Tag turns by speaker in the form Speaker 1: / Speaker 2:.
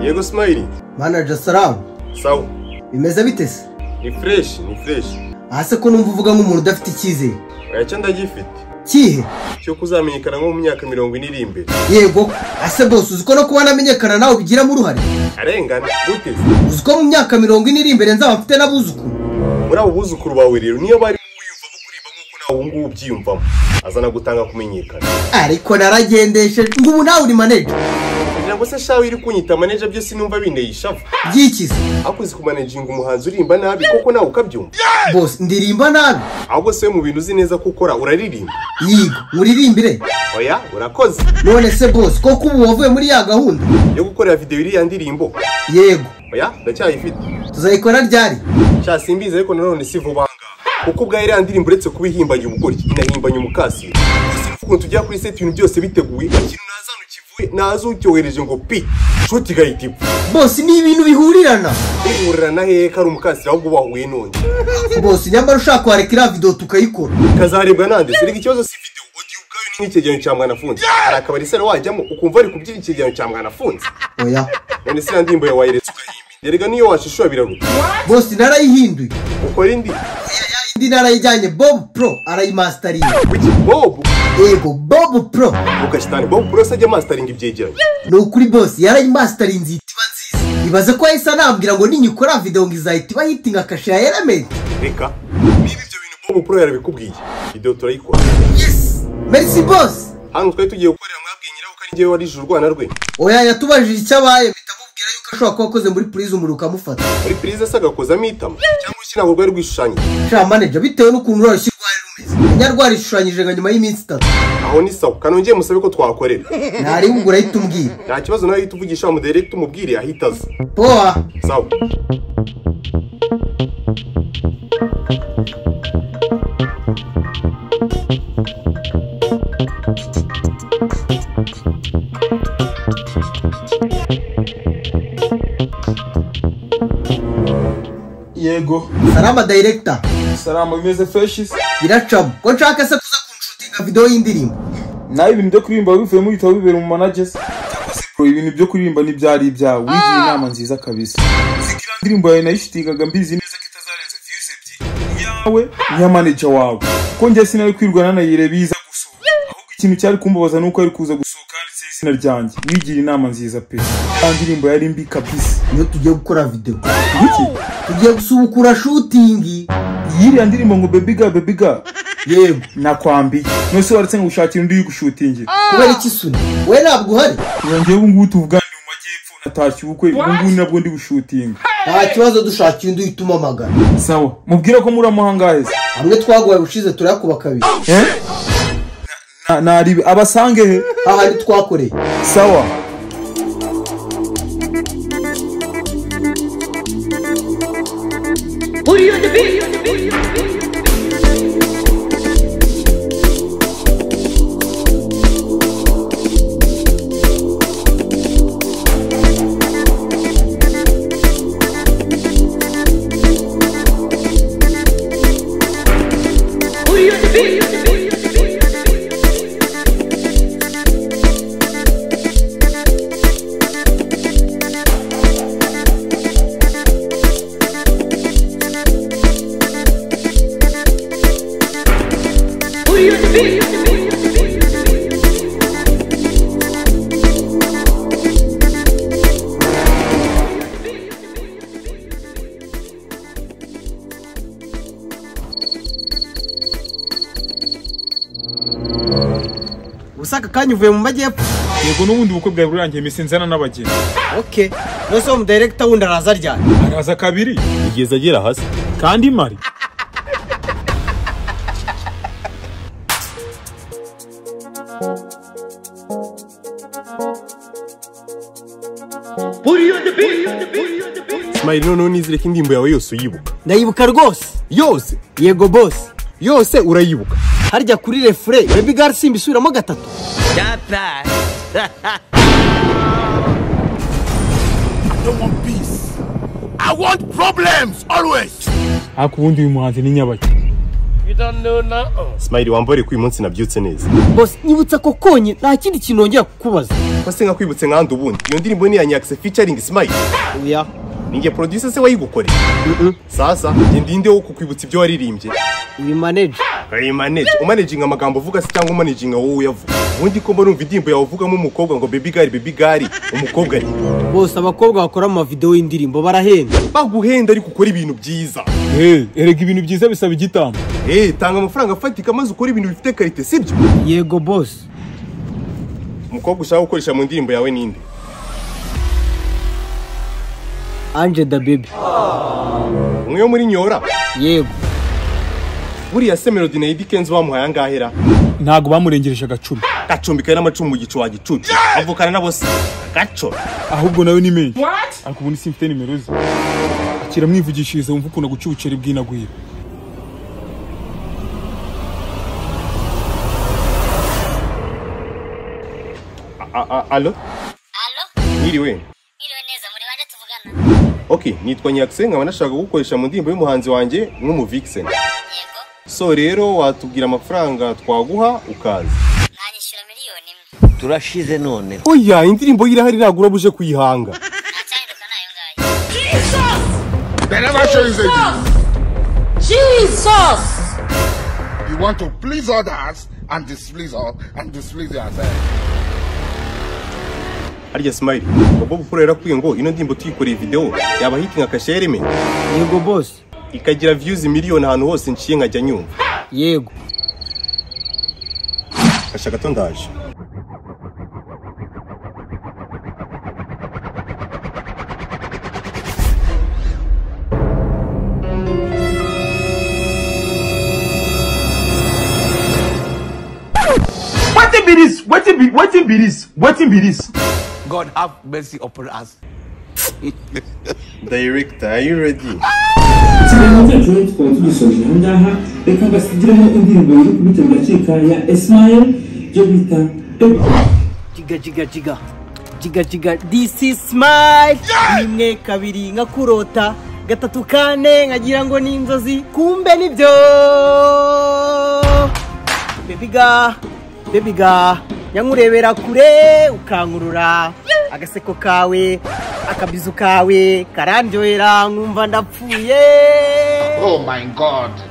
Speaker 1: yego simayili
Speaker 2: manager salamu
Speaker 1: sawa
Speaker 2: bimeze bite se
Speaker 1: ni fureshi ni fureshi
Speaker 2: aha se ko numva uvuga nk'umuntu udafite icyizere
Speaker 1: oya cyo ndagifite
Speaker 2: kihe
Speaker 1: cyo kuzamenyekana nko mu myaka mirongo ine iri imbere
Speaker 2: yego ase bose uzi ko no kuba namenyekana nawe bigiramo uruhare
Speaker 1: arengana gute
Speaker 2: uzi ko mu myaka mirongo ine iri imbere nzaba mfite n'abuzukuru
Speaker 1: muri abo buzukuru bawe rero niyo bari wiyumvamo kuririmba nk'uko nawe ubu ngubu ubyiyumvamo azana gutanga kumenyekana
Speaker 2: ariko naragendesheje ngo ubu nawe uri manager
Speaker 1: kugira ngo se shawe iri kunyita maneja byo sinumva binteye ishavu
Speaker 2: byikize
Speaker 1: akuzi kumanejinga umuhanzi uririmba nabi koko nawe ukabyumva
Speaker 2: bose ndirimba nabi
Speaker 1: ahubwo se mu bintu uzi neza ko ukora uraririmba
Speaker 2: yiga uririmbire
Speaker 1: oya urakoze
Speaker 2: none se bose koko ubu wavuye muri ya gahunda
Speaker 1: yo gukorera videwo iriya ndirimbo
Speaker 2: yego
Speaker 1: oya ndacyayifite
Speaker 2: tuzayikora ryari
Speaker 1: sha simbizi ariko nanone si vuba aha ngaha. kuko ubwa iriya ndirimbo uretse kuba ihimbanye ubugoryi inahimbanye umukasiro gusa uvuga ngo tujya kuri seti ibintu byose biteguye ikintu ntazana ukivuye naza ucyohereje ngo pi nshuti igahita ipfa
Speaker 2: bose ni ibintu bihurirana
Speaker 1: ihurira hehe ko ari umukasiro ahubwo bahuye n'undi
Speaker 2: bose nyamara ushaka wareka iriya videwo tukayikora
Speaker 1: kazarebwa nande serega ikibazo si videwo ugiye ubwayo ni nk'icyegeranyo cya mwanafunzi hari akabari sera wajyamo ukumva ari kubyina icyegeranyo cya mwanafunzi
Speaker 2: oya
Speaker 1: none se iriya ndirimbo yawe wayiretse ukayimenya erega niyo washishura biraruta
Speaker 2: bose narayihinduye
Speaker 1: ukora indi
Speaker 2: indi narayijyanye bob pro arayimasitaringa
Speaker 1: wiki bobu
Speaker 2: yego bob pro
Speaker 1: mukashitani bobu burose ajya masitaringa ibyegeranyo
Speaker 2: ni ukuri bose yarayimasitarinze ihita iba nziza ibaze ko yahise anambwira ngo ninyikora videwo ngo izahita iba hitinga kashe ya elementi
Speaker 1: reka niba ibyo bintu bobu pro yarabikubwiye videwo turayikora
Speaker 2: merci bose
Speaker 1: hano twari tugiye gukorera mwabwiye nyiraho ko ari njyewe wari ijuru urwana rwe
Speaker 2: oya yatubajije icyo abaye mpita mubwira yuko ashobora kuba akoze muri purize umuriro ukamufata
Speaker 1: muri pirize se agakozamo itama cyangwa se ntabwo rwari rwishushanyije
Speaker 2: sha manager bitewe n'ukuntu uroroshye rwari rumeze nyarwari ishushanyije nga nyuma y'iminsi itatu
Speaker 1: aho ni sawa kanongeye musabe ko twakorera
Speaker 2: ntari bugura ahita umbwira
Speaker 1: nta kibazo nawe uhita uvugisha wa mudiregiti umubwire ahita aza
Speaker 2: poa
Speaker 1: sawa
Speaker 3: yego
Speaker 2: salama director
Speaker 3: salama bimeze freshi se
Speaker 2: biracamo ko nshaka se kuza kunshutinga videwo y'indirimbo
Speaker 3: nawe ibintu byo kuririmba bivuye bivuyemo ibitabo bibera mu managers ibintu byo kuririmba ntibyari ibyawe wigira inama nziza kabisa uziko iriya ndirimbo yawe nayishutingaga mbizi neza ko itazarenza views ebyiri iyawe n'iya manager wawe ko njye sinari kwirwana nanayireba iza gusohoka ahubwo ikintu cyari kumbabaza ni uko yari kuza gusohoka handitseho izina ryanjye wigira inama nziza pe ya ndirimbo yari mbi kabisa
Speaker 2: niyo tugiye gukora videwo
Speaker 3: wiki
Speaker 2: tugiye gusubukura shutingi
Speaker 3: yiriya ndirimbo ngo bebiga bebiga
Speaker 2: yego
Speaker 3: nakwambiye mwese waretse ngo ushakire undi uyigushutingira
Speaker 2: kubera iki suni we ntabwo uhari
Speaker 3: yongeye ubu ngubu tuvuganira mu majyepfo natashye ubukwe ubu ngubu nabwo ndi bushutinga
Speaker 2: nta kibazo dushakira undi uhita umamagara
Speaker 3: sawa mubwira ko muri amuhangahe se
Speaker 2: hamwe twaguhaye ubushize turayakuba kabiri
Speaker 3: Eh? Na- nari abasange he
Speaker 2: ahandi twakoreye
Speaker 3: sawa
Speaker 4: Booty on the beat. Booty on the beat. Booty on the beat.
Speaker 2: ubusaka kanya uvuye mu majyepfo
Speaker 3: yego n'ubundi ubukwe bwawe burangiye iminsi nzana n'abageni
Speaker 2: oke nose uwo mudiregita wundi araza ryane
Speaker 3: araza kabiri
Speaker 1: igeze agera hasi
Speaker 3: kandi mari
Speaker 4: Booty on the beat.
Speaker 1: simayili noneho nizere ko indirimbo yawe yose uyibuka
Speaker 2: ndayibuka rwose
Speaker 1: yose
Speaker 2: yego bose
Speaker 1: yose urayibuka
Speaker 2: harya kuri refure bebi gari simba isubiramo gatatu
Speaker 3: ariko ubundi uyu muhanzi ni nyabageni
Speaker 1: simayili wambare ko uyu munsi nabyutse neza
Speaker 2: bose nyibutsa ko konye nta kindi kintu nongera kukubaza
Speaker 1: ko se nkakwibutse nkandi ubundi iyo ndirimbo ni iya nyakse featuring smile
Speaker 5: oya
Speaker 1: ninjye producer se wayigukoreye sasa njye ndinde wo kukwibutsa ibyo waririmbye
Speaker 5: uyu manager
Speaker 1: kayimaneje umanaginga amagambo uvuga se cyangwa umanaginga wowe uyavuga ubundi ko mbona umva indirimbo yawe uvugamo umukobwa ngo baby girl baby girl umukobwa ari
Speaker 5: bose abakobwa bakora amavidewo y'indirimbo barahenda
Speaker 1: baguhenda ariko ukora ibintu byiza
Speaker 6: erega ibintu byiza bisaba igitambo
Speaker 1: eh tanga amafaranga afatika maze ukora ibintu bifite karite sibyo
Speaker 5: yego bose
Speaker 1: umukobwa ushaka gukoresha mu ndirimbo yawe ninde
Speaker 5: anje da baby
Speaker 1: umwe wo muri nyora
Speaker 5: yego
Speaker 1: buriya se melody na Eddy Kenzo bamuhaye angahera
Speaker 6: ntabwo bamurengereje agacumi
Speaker 1: gacumbikaye n'amacumu mu gicu wa gicucu avukana nabo se gaco
Speaker 6: ahubwo nawe ni menshi ariko ubu simfite nimero ze akira mwivugishiriza wumva ukuntu agucubucira ibwinagwira
Speaker 1: A- a- alo
Speaker 7: Alo,
Speaker 1: mwiriwe
Speaker 7: mwiriwe neza muri bande tuvugana?
Speaker 1: okay nitwa nyakse nkaba nashaka gukoresha mu ndirimbo y'umuhanzi wanjye nk'umuvixen
Speaker 7: Yego,
Speaker 1: so rero watubwira amafaranga twaguha ukaza
Speaker 7: mwanyishyura miliyoni imwe.
Speaker 8: turashize none
Speaker 1: oya indirimbo y'irahari nagura buje kuyihanga
Speaker 7: Ntacyahinduka nayo ngayo.
Speaker 9: Jesus! You want to please others and displease us and displease yourself.
Speaker 1: harya smile bobo bukuru yarakwiye ngo ino ndirimbo tuyikoreye video yaba hitinga kasherime
Speaker 5: yego bose
Speaker 1: ikagira views miliyoni ahantu hose nciye nkajya nyumva
Speaker 5: yego
Speaker 1: kasha gato ndaje
Speaker 10: wetin be this wetin be wetin be this wetin be this.
Speaker 8: god have mercy upon us
Speaker 1: director are you ready
Speaker 11: ikiganiro cyacu rero tukaba tugisoje aha ngaha reka basigiremo indirimbo iri kubitabira cika ya esmael byo bita Baby.
Speaker 5: jiga jiga jiga jiga jiga this is smile rimwe kabiri nka kurota gatatu kane nkagira ngo ni inzozi kumbe nibyo bebiga bebiga nyankurebera kure ukankurura agaseko kawe akabizu kawe karandyohera nkumva ndapfuye
Speaker 9: Oh my God.